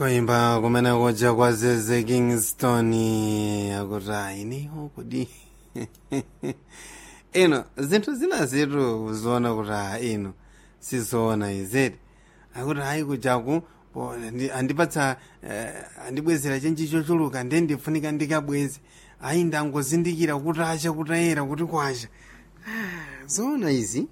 koimba kumene kuja kwa zeze kingston akuti ainiho kudi ino zinthu zina zitu kuziona kuti a ino sizoona izeti akuti hayi kujaku po andi- andipatsa eh, andibwezera chenji chochuluka nde ndifunika ndikabweze ayi ndangozindikira kuti acha kuti ayera kuti kwacha Ah, zoona izi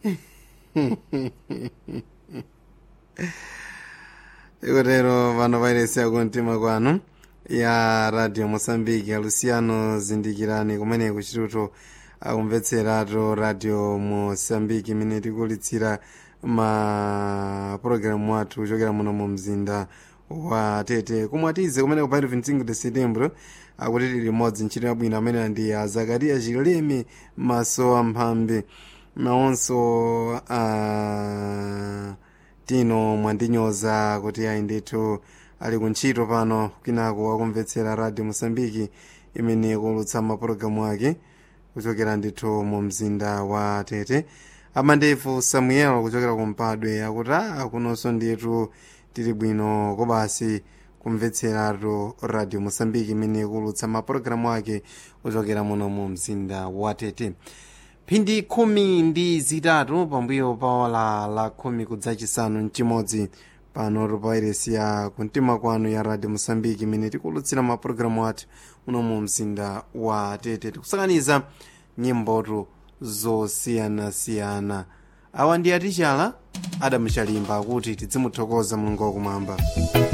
ikotero pano pairesiya kumtima kwanu ya radio mosambiki aluciano zindikirani kumene kuchituto akumvetseratu radio mosambiki imene tikulitsira ma programu athu kuchokera muno mu mzinda wa tete kumwe atize kumene kupaito 25 de setembro akuti tili limodzi ntchito yabwino amene ndi a zakariya chileme maso amphambe nawonso uh, tino mwandinyoza kuti ayi ndithu ali kuntchito pano kwinako akumvetsera radio mosambiki imene ikulutsa mapulogalamu ake kuchokera ndithu mu mzinda wa tete amandefu samuel kuchokera kumpadwe akuti a kunonso ndithu tili bwino kobasi kumvetseratu radio mosambiki imene ikulutsa mapulogalamu ake kuchokera muno mu mzinda wa tete phindi khumi ndi zitatu pambuyo pa ola la khumi kudzachisanu mchimodzi pano tupairesi ya kumtima kwanu ya radio mosambiki imene tikulutsira mapulogalamu athu muno mu mzinda wa tete tikusakaniza nyimbotu zosiyanasiyana awa ndi aticala adamuchalimba akuti tidzimuthokoza mulungu wakumwamba